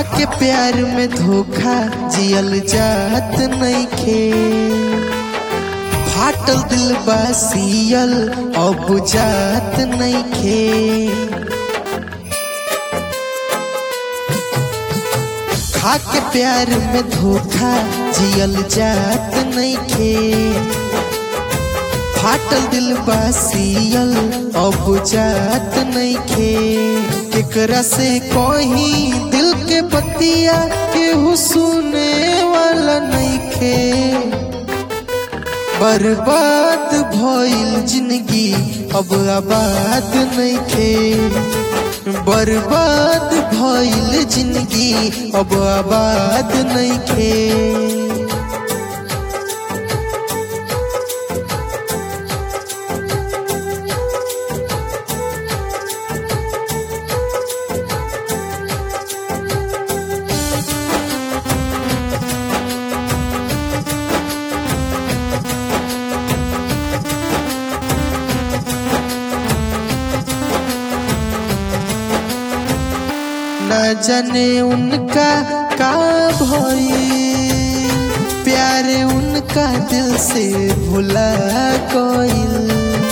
खाके प्यार में धोखा जियल जात नइखे फाटल दिल बासियल अब जात नइखे खाके प्यार में धोखा जियल जात नइखे फाटल दिल बासियल अब जात नइखे केकरा से कहीं दिल के बतिया केहू सुने वाला नइखे बर्बाद भइल जिंदगी अब आबाद नइखे बर्बाद भइल जिंदगी अब आबाद नइखे न जाने उनका का भई प्यार उनका दिल से भुला गइल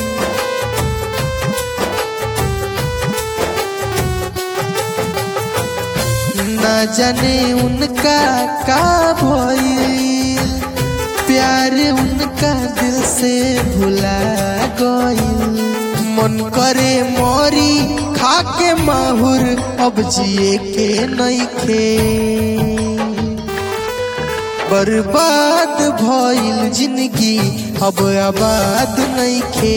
न जाने उनका का भइल प्यार उनका दिल से भुला गइल मन करे मोरी खाके माहुर अब जिए के नइखे बर्बाद भइल जिंदगी अब आबाद नइखे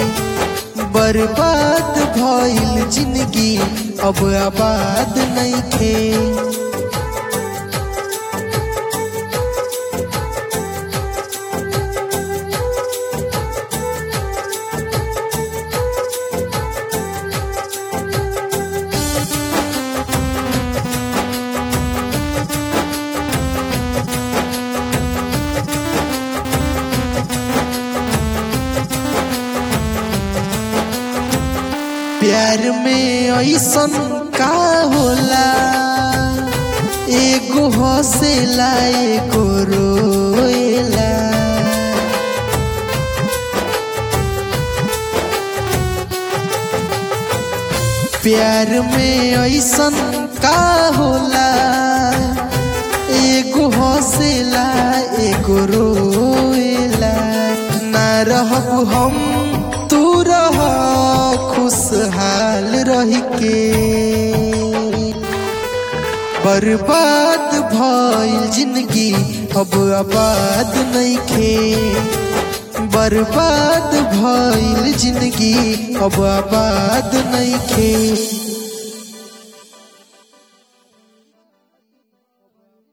बर्बाद भइल जिंदगी अब आबाद नइखे प्यार में ऐसन का होला एगो हंसेला एगो रोएला प्यार में ऐसन का होला एगो हंसेला एगो रोएला ना रहब हम तू रह खुशहाल रह के बर्बाद भइल जिंदगी अब आबाद नइखे बर्बाद भइल जिंदगी अब आबाद नइखे